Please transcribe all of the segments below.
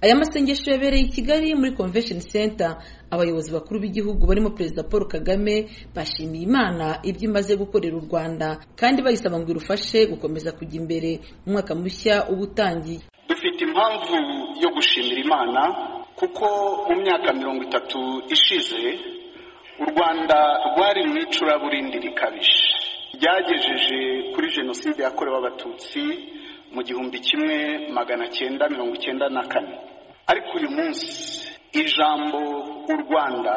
aya masengesho yabereye i kigali muri convention center abayobozi bakuru b'igihugu barimo perezida paul kagame bashimiye imana ibyo imaze gukorera u rwanda kandi bayisaba ngo irufashe gukomeza kujya imbere umwaka mushya uba utangiye dufite impamvu yo gushimira imana kuko mu myaka mirongo itatu ishize u rwanda rwari mu icuraburindi rikabije ryagejeje kuri jenoside yakorewe abatutsi mu gihumbi kimwe magana cyenda mirongo icyenda na kane ariko uyu munsi ijambo u rwanda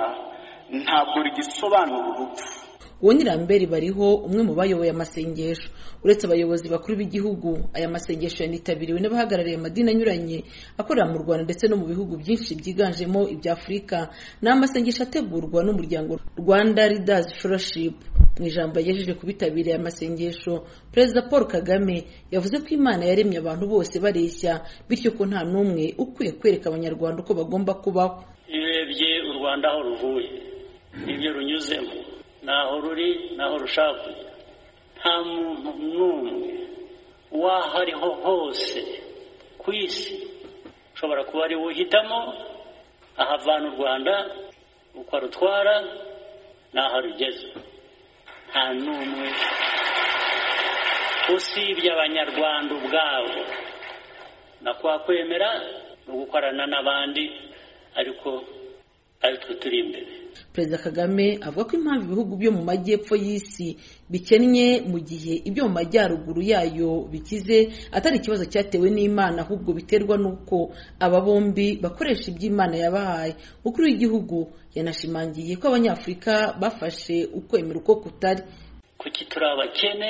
ntabwo rigisobanura urupfu uwo nyirambere bariho umwe mu bayoboye amasengesho uretse abayobozi bakuru b'igihugu aya masengesho yanitabiriwe n'abahagarariye amadini anyuranye akorera mu rwanda ndetse no mu bihugu byinshi byiganjemo ibya afurika ni amasengesho ategurwa n'umuryango rwanda leaders fellowship mu ijambo yagejeje ku bitabiriye amasengesho perezida paul kagame yavuze ko imana yaremye abantu bose bareshya bityo ko nta n'umwe ukwiye kwereka abanyarwanda uko bagomba kubaho iyo urebye u rwanda aho ruvuye ibyo runyuzemo ntaho ruri naho rushaka kujya nta muntu n'umwe w'aho ariho hose ku isi ushobora kuba ari uhitamo ahavana u rwanda uko arutwara n'aho arugeze nta n'umwe usibye abanyarwanda ubwabo nakwakwemera no gukorana n'abandi ariko aritwe turi imbere perezida kagame avuga ko impamvu ibihugu byo mu majyepfo y'isi bikennye mu gihe ibyo mu majyaruguru yayo bikize atari ikibazo cyatewe n'imana ahubwo biterwa n'uko aba bombi bakoresha ibyo imana yabahaye umukuru w'igihugu yanashimangiye ko abanyafurika bafashe ukwemera uko kutari kuki turi abakene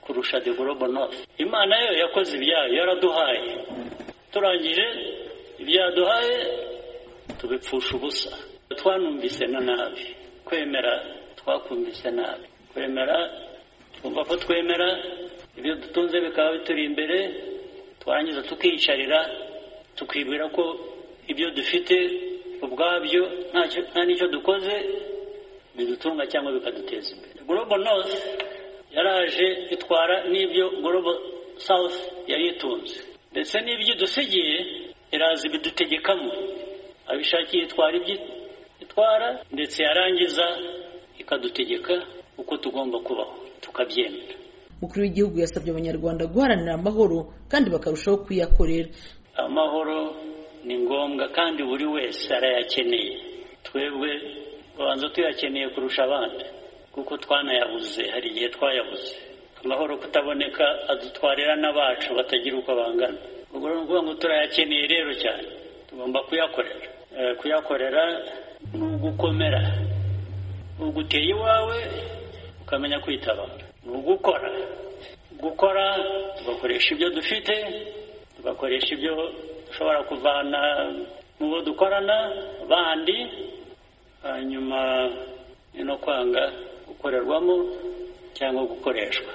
kurusha de gorobo nofu imana yo yakoze ibyayo yaraduhaye turangije ibyo yaduhaye tubipfusha ubusa twanumvise na nabi kwemera twakumvise nabi kwemera twumva ko twemera ibyo dutunze bikaba bituri imbere twarangiza tukiyicarira tukibwira ko ibyo dufite ubwabyo nta n'icyo dukoze bidutunga cyangwa bikaduteza imbere global north yaraje itwara n'ibyo global south yari itunze ndetse n'ibyo idusigiye iraza ibidutegekamo abishakiye itwara ibyo itwara ndetse yarangiza ikadutegeka uko tugomba kubaho tukabyemera umukuru w'igihugu yasabye abanyarwanda guharanira amahoro kandi bakarushaho kuyakorera amahoro ni ngombwa kandi buri wese arayakeneye twebwe tubanza tuyakeneye kurusha abandi kuko twanayabuze hari igihe twayabuze amahoro kutaboneka adutwarira n'abacu batagira uko bangana ubwo ni ukuvuga ngo turayakeneye rero cyane tugomba kuyakorera kuyakorera ni ugukomera ni uguteye iwawe ukamenya kwitabara ni ugukora gukora tugakoresha ibyo dufite tugakoresha ibyo dushobora kuvana mu bo dukorana bandi hanyuma ni no kwanga gukorerwamo cyangwa gukoreshwa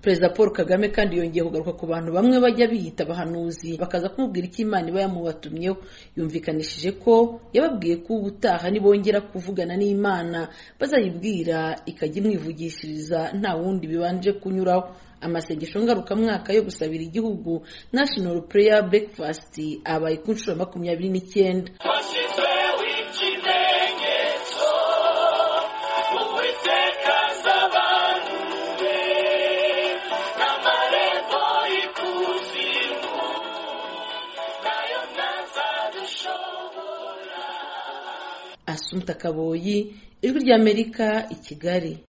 perezida paul kagame kandi yongeye kugaruka ku bantu bamwe bajya biyita abahanuzi bakaza kumubwira icyo imana iba yamubatumyeho yumvikanishije ko yababwiye ko ubutaha nibongera kuvugana n'imana bazayibwira ikajya imwivugishiriza nta wundi bibanje kunyuraho amasengesho ngarukamwaka yo gusabira igihugu national prayer breakfast abaye ku nshuro makumyabiri n'icyenda asumta kaboyi ijwi ry'amerika i kigali